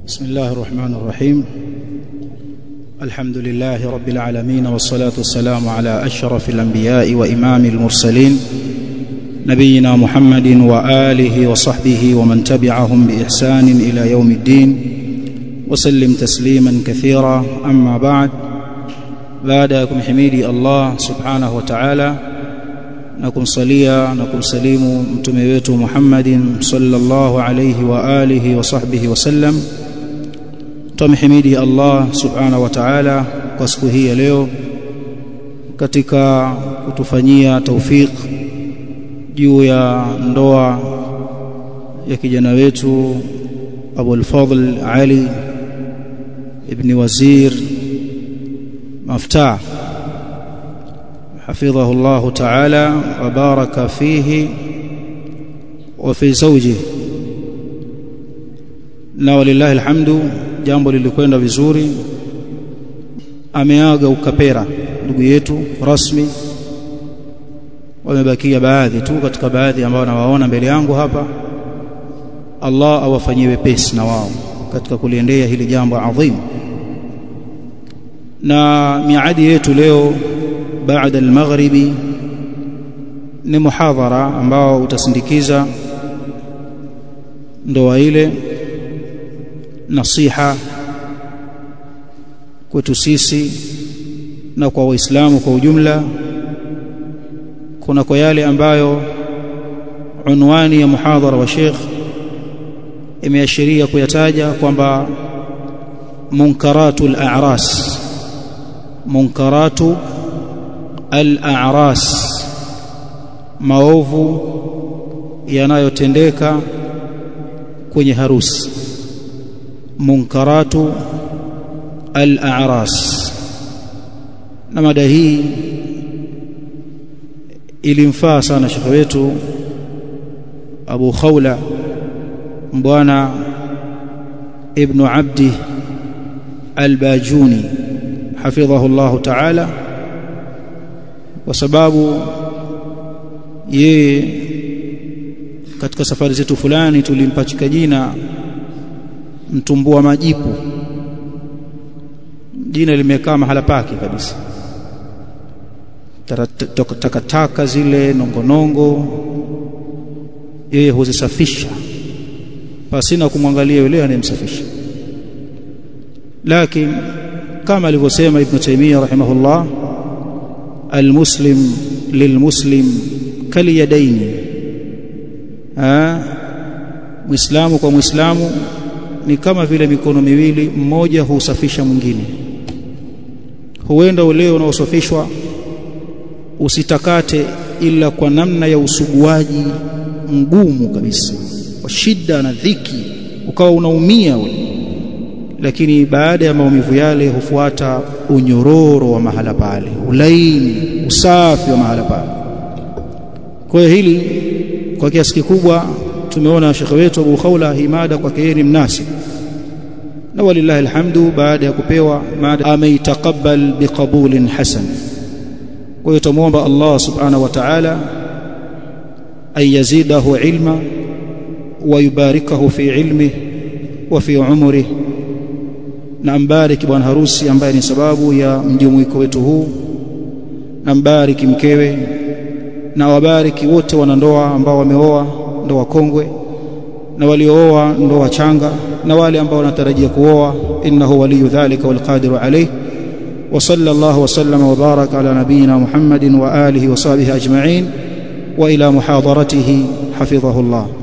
بسم الله الرحمن الرحيم الحمد لله رب العالمين والصلاة والسلام على أشرف الأنبياء وإمام المرسلين نبينا محمد وآله وصحبه ومن تبعهم بإحسان إلى يوم الدين وسلم تسليما كثيرا أما بعد بعدكم حميدي الله سبحانه وتعالى na kumsalia na kumsalimu mtume wetu Muhammadin sallallahu alayhi wa alihi wa sahbihi wasallam tumhimidi Allah subhanahu wa ta'ala kwa siku hii ya leo katika kutufanyia taufik juu ya ndoa ya kijana wetu Abu al-Fadl Ali ibn Wazir Maftah حفظه الله تعالى وبارك فيه وفي زوجه na walillahi alhamdu jambo lilikwenda vizuri ameaga ukapera ndugu yetu rasmi wamebakia baadhi tu katika baadhi ambao nawaona mbele yangu hapa Allah awafanyie wepesi na wao katika kuliendea hili jambo adhimu na miadi yetu leo baada al-maghribi ni muhadhara ambao utasindikiza ndoa ile nasiha kwetu sisi na kwa waislamu kwa ujumla kuna kwa yale ambayo unwani ya muhadhara wa Sheikh imeashiria kuyataja kwamba munkaratul a'ras munkaratu al-a'ras maovu yanayotendeka kwenye harusi munkaratu al-a'ras na mada hii ilimfaa sana shekhe wetu Abu Khawla bwana ibn Abdi al-Bajuni hafidhahu Allah ta'ala kwa sababu yeye katika safari zetu fulani tulimpachika jina mtumbua majipu jina limekaa mahala pake kabisa takataka zile nongonongo yeye huzisafisha pasina kumwangalia yule anayemsafisha lakini kama alivyosema ibn Taymiyyah rahimahullah المسلم للمسلم كاليدين ah muislamu kwa muislamu ni kama vile mikono miwili mmoja husafisha mwingine huenda ule unaosafishwa usitakate ila kwa namna ya usuguaji mgumu kabisa kwa shida na dhiki ukawa unaumia ule lakini baada ya maumivu yale hufuata unyororo wa mahala pale ulaini usafi wa mahala pale kwa hiyo hili kwa kiasi kikubwa tumeona shekhe wetu Abu Khawla himada kwake yeye ni mnasib na walillahi alhamdu baada ya kupewa mada ameitakabal biqabulin hasan kwa hiyo tumuomba Allah subhanahu wa ta'ala ayazidahu ilma wa yubarikahu fi ilmihi wa fi umrihi na ambariki bwana harusi ambaye ni sababu ya mjumuiko wetu huu na mbariki mkewe na wabariki wote wanandoa ambao wameoa ndoa kongwe na waliooa ndoa changa na wale ambao wanatarajia kuoa innahu waliyu dhalika walqadiru alayh wa sallallahu wa sallama wa baraka ala nabiyyina muhammadin wa alihi wa sahbihi ajma'in wa ila muhadaratihi hafidhahu Allah